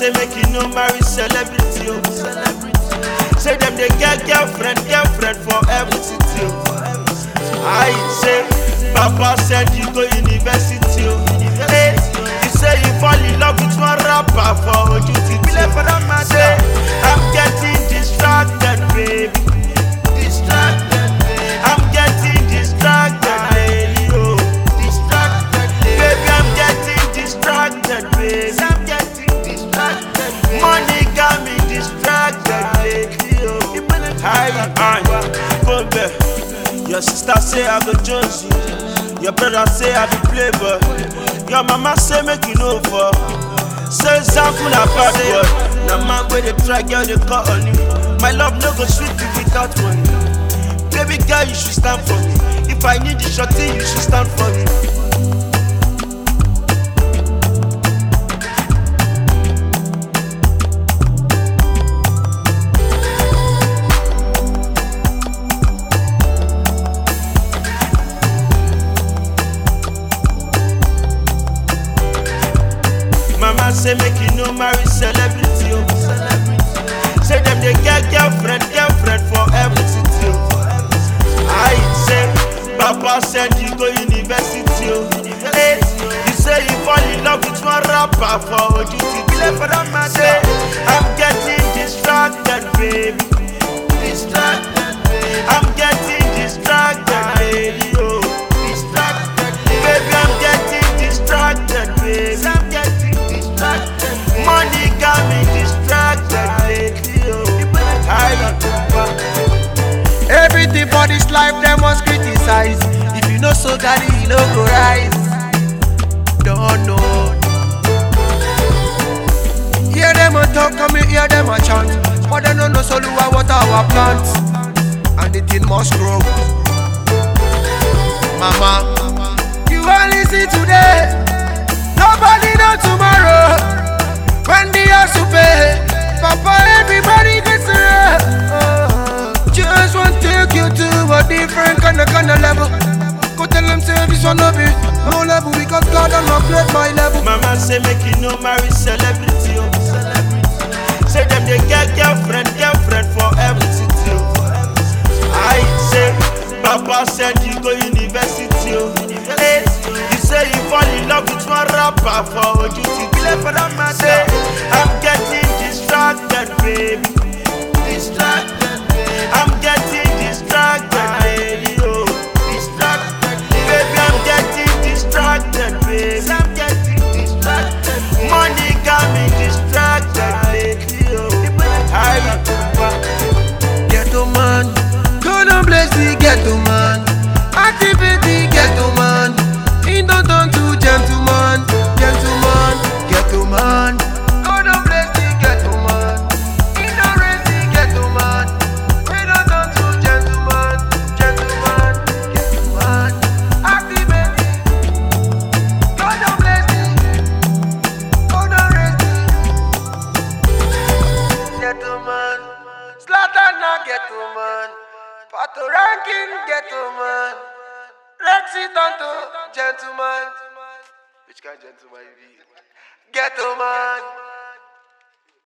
say make you no marry celebrity, oh. Say them they get girlfriend, girlfriend for every city, oh. I say, Papa said you go university, oh. Hey, you say you fall in love with one rapper for OJT. Say, I'm getting distracted, baby. Distracted, baby. I'm getting distracted, baby. Oh, distracted, baby. I'm getting distracted, baby. I'm getting distracted. Baby. Money got me distracted, baby. Oh, hi, hi, go back. Your sister say I go Jones you. Your brother say I be playboy. Your mama say make you know for. Say Zanku na bad boy. Na man wey dey try girl dey call on you. My love no go sweet you without money. Baby girl you should stand for me. If I need you shorty you should stand for me. Mama say make you no marry celebrity, oh. Say them they get girlfriend, girlfriend for every city, oh. I say, Papa said you go university, oh. Hey, you say you fall in love with one rapper for OJT. Say, I'm getting distracted, baby. Distracted, baby. I'm getting distracted, baby. Oh, distracted, baby. I'm getting distracted, baby. I'm getting distracted. Money got me distracted, baby. Oh, I Everything for this life, them must criticize. If you know so, daddy, you no go rise. Don't know. Hear them a talk, come here, hear them a chant. But they don't know so what our plants. And the thing must grow. Mama, you only see today. Nobody know tomorrow. When the house to pay, Papa, everybody gets it. Oh, just want to take you to a different kind of kind of level. Go tell them say this one no be no level because God don't upgrade my level. Mama say make you no marry celebrity, oh. Say them they get girlfriend, girlfriend for every city, oh. I say, Papa said you go university, oh. Hey, you say you fall in love with one rapper for OJT. Say, I'm getting distracted, baby. Distracted, baby. I'm getting distracted, baby. Oh, distracted, baby. I'm getting distracted, baby. I'm getting distracted. Money got me distracted, baby. Oh, I Ghetto man, God and bless the ghetto man. Activate the ghetto man. He don't turn to gentleman, gentleman, ghetto man. God and bless the ghetto man. He don't raise the ghetto man. He don't turn to gentleman, gentleman, ghetto man. Activate the God and bless the God and raise the ghetto man. Slatan na ghetto man. Pato ranking ghetto man. Rexy Tonto gentleman. Which kind gentleman you be? Ghetto man.